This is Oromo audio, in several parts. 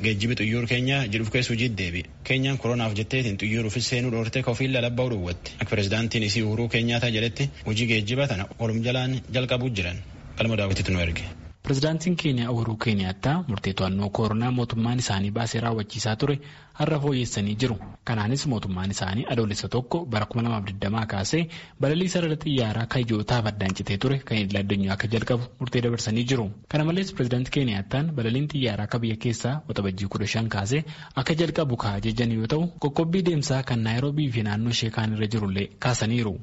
geejjibi xiyyoor keenyaa jedhuuf keessu hojii deebi keenyaan koronaaf jetteetiin xiyyooruufis seenuu dhoortee kofiin lalabba'uu dhowwatti akka pirezidaantiin isii uhuruu keenyaataa jedhetti hojii geejjiba tana olum jalaan jalqabuu jiran qalma daawwititti nu erge. Pireezidaantiin keeniyaa Uhuruu Keeniyaattaa murtee to'annoo koronaa mootummaan isaanii baasee raawwachiisaa ture har'a fooyyessanii jiru. Kanaanis mootummaan isaanii adoolessa tokko bara 2020 kaasee balalii sarara xiyyaaraa kayyootaaf addaan citee ture kan idil addunyaa akka jalqabu murtee dabarsanii jiru. Kana malees pireezidaantii Keeniyaattaan balaliin xiyyaaraa akka biyya keessaa waxabajjii kudha shan kaasee akka jalqabu kaa jejan yoo ta'u qoqqobbii deemsaa kan naayiroobii fi naannoo ishee kaan irra jirullee kaasaniiru.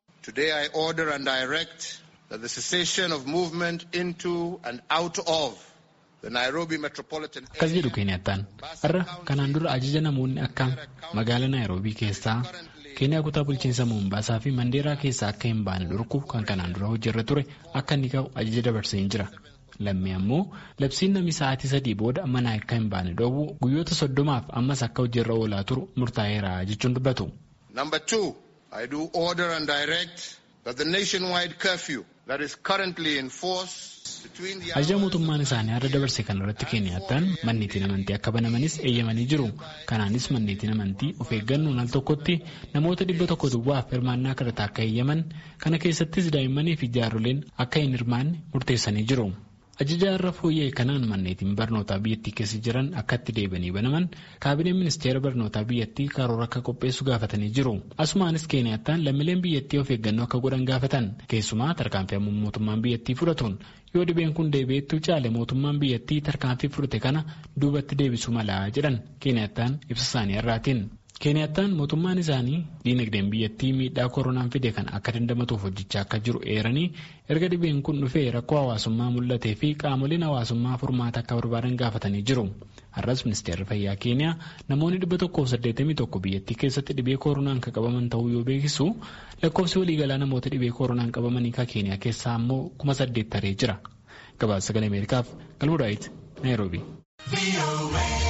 that the cessation of movement into and out of the Nairobi metropolitan Akkas jedhu Keeniyattaan har'a kanaan dura ajaja namoonni akka magaalaa Naayiroobii keessaa Keeniyaa kutaa bulchiinsa Moombaasaa fi Mandeeraa keessaa akka hin baane dhorku kan kanaan dura hojjerra ture akka inni ka'u ajaja dabarsee jira. Lammii ammoo labsiin namni sa'aatii sadii booda manaa akka hin baane dhoowwu guyyoota soddomaaf ammas akka hojjerra oolaa turu murtaa'eera jechuun dubbatu. Number two, I do order and direct that the nationwide curfew that is currently in force between the Ajaja mootummaan isaanii har'a dabarse kan irratti Keeniyattaan manneetiin amantii akka banamanis eeyyamanii jiru. Kanaanis manneetiin amantii of eeggannoon al tokkotti namoota dhibba tokko duwwaaf hirmaannaa kadhataa akka eeyyaman kana keessattis daa'immanii fi jaarroleen akka hin hirmaanne murteessanii jiru. Ajaja irra fooyya'e kanaan manneetiin barnootaa biyyattii keessa jiran akka itti deebanii banaman kaabineen ministeera barnootaa biyyattii karoora akka qopheessu gaafatanii jiru. Asumaanis Keeniyattaan lammiileen biyyattii of eeggannoo akka godhan gaafatan keessumaa tarkaanfii mootummaan biyyattii fudhatuun yoo dhibeen kun deebi'eetti caale mootummaan biyyattii tarkaanfii fudhate kana duubatti deebisuu malaa jedhan Keeniyattaan ibsa isaanii irraatiin. Keeniyattaan mootummaan isaanii diinagdeen biyyattii miidhaa koronaan fide kan akka dandamatuuf hojjechaa akka jiru eeranii erga dhibeen kun dhufee rakkoo hawaasummaa mul'atee fi qaamoleen hawaasummaa furmaata akka barbaadan gaafatanii jiru. Har'as ministeerri fayyaa Keeniyaa namoonni dhibba tokkoof saddeettamii tokko biyyattii keessatti dhibee koronaan kan qabaman ta'uu yoo beeksisu lakkoofsi waliigalaa namoota dhibee koronaan qabamanii kan Keeniyaa keessaa ammoo kuma saddeet taree jira. Gabaasa sagalee Ameerikaaf Galmudaayitti Naayiroobii.